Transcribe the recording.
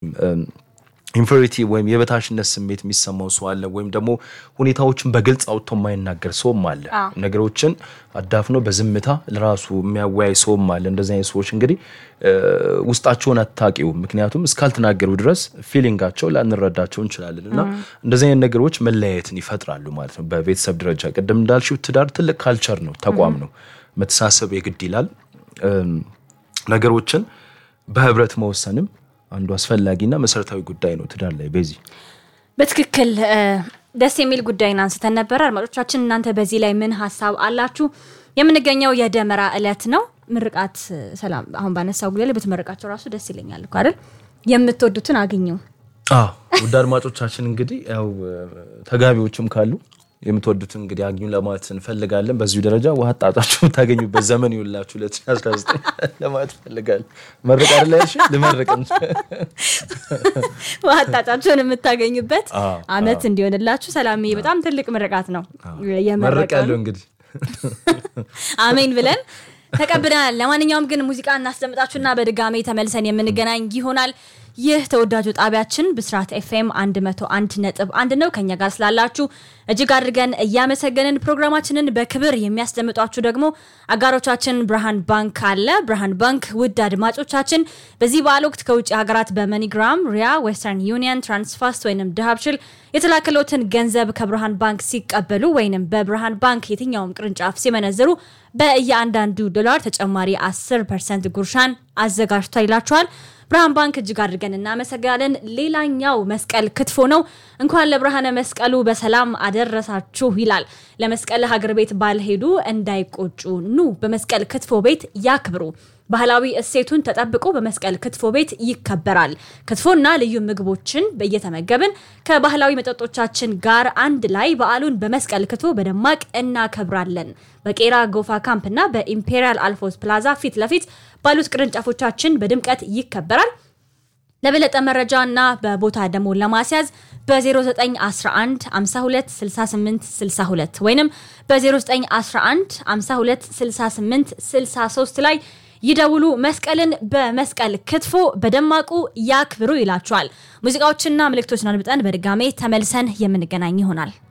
ኢንፌሪቲ ወይም የበታችነት ስሜት የሚሰማው ሰው አለ። ወይም ደግሞ ሁኔታዎችን በግልጽ አውጥቶ የማይናገር ሰውም አለ። ነገሮችን አዳፍኖ በዝምታ ለራሱ የሚያወያይ ሰውም አለ። እንደዚህ አይነት ሰዎች እንግዲህ ውስጣቸውን አታውቂውም። ምክንያቱም እስካልተናገሩ ድረስ ፊሊንጋቸው ላንረዳቸው እንችላለን እና እንደዚህ አይነት ነገሮች መለያየትን ይፈጥራሉ ማለት ነው። በቤተሰብ ደረጃ ቅድም እንዳልሽው ትዳር ትልቅ ካልቸር ነው፣ ተቋም ነው። መተሳሰብ የግድ ይላል። ነገሮችን በህብረት መወሰንም አንዱ አስፈላጊና መሰረታዊ ጉዳይ ነው ትዳር ላይ። በዚህ በትክክል ደስ የሚል ጉዳይን አንስተን ነበረ። አድማጮቻችን እናንተ በዚህ ላይ ምን ሀሳብ አላችሁ? የምንገኘው የደመራ እለት ነው። ምርቃት ሰላም፣ አሁን ባነሳው ጉዳይ ላይ ብትመርቃቸው ራሱ ደስ ይለኛል እኮ አይደል? የምትወዱትን አግኙ። ውድ አድማጮቻችን እንግዲህ ያው ተጋቢዎችም ካሉ የምትወዱትን እንግዲህ አግኙ ለማለት እንፈልጋለን። በዚሁ ደረጃ ውሃ ጣጣችሁ የምታገኙበት ዘመን ይውላችሁ 2019 ለማለት እንፈልጋለን። መርቅ አይደል ያልሽ? ልመርቅ ውሃ ጣጣችሁን የምታገኙበት አመት እንዲሆንላችሁ። ሰላምዬ በጣም ትልቅ ምርቃት ነው መርቅ ያለው እንግዲህ አሜን ብለን ተቀብለናል። ለማንኛውም ግን ሙዚቃ እናስደምጣችሁና በድጋሜ ተመልሰን የምንገናኝ ይሆናል። ይህ ተወዳጁ ጣቢያችን ብስራት ኤፍኤም 101 ነጥብ አንድ ነው። ከኛ ጋር ስላላችሁ እጅግ አድርገን እያመሰገንን ፕሮግራማችንን በክብር የሚያስደምጧችሁ ደግሞ አጋሮቻችን ብርሃን ባንክ አለ። ብርሃን ባንክ ውድ አድማጮቻችን በዚህ በዓል ወቅት ከውጭ ሀገራት በመኒግራም፣ ሪያ፣ ዌስተርን ዩኒየን፣ ትራንስፋስት ወይም ድሃብሽል የተላከሎትን ገንዘብ ከብርሃን ባንክ ሲቀበሉ ወይም በብርሃን ባንክ የትኛውም ቅርንጫፍ ሲመነዝሩ በእያንዳንዱ ዶላር ተጨማሪ 10 ፐርሰንት ጉርሻን አዘጋጅቷል ይላችኋል። ብርሃን ባንክ እጅግ አድርገን እናመሰግናለን። ሌላኛው መስቀል ክትፎ ነው። እንኳን ለብርሃነ መስቀሉ በሰላም አደረሳችሁ ይላል። ለመስቀል ሀገር ቤት ባልሄዱ እንዳይቆጩ ኑ በመስቀል ክትፎ ቤት ያክብሩ። ባህላዊ እሴቱን ተጠብቆ በመስቀል ክትፎ ቤት ይከበራል። ክትፎና ልዩ ምግቦችን እየተመገብን ከባህላዊ መጠጦቻችን ጋር አንድ ላይ በዓሉን በመስቀል ክትፎ በደማቅ እናከብራለን። በቄራ ጎፋ ካምፕ እና በኢምፔሪያል አልፎስ ፕላዛ ፊት ለፊት ባሉት ቅርንጫፎቻችን በድምቀት ይከበራል። ለበለጠ መረጃ እና በቦታ ደግሞ ለማስያዝ በ0911 52 68 62 ወይም በ0911 52 68 63 ላይ ይደውሉ። መስቀልን በመስቀል ክትፎ በደማቁ ያክብሩ ይላችኋል። ሙዚቃዎችና ምልክቶችን አድምጠን በድጋሜ ተመልሰን የምንገናኝ ይሆናል።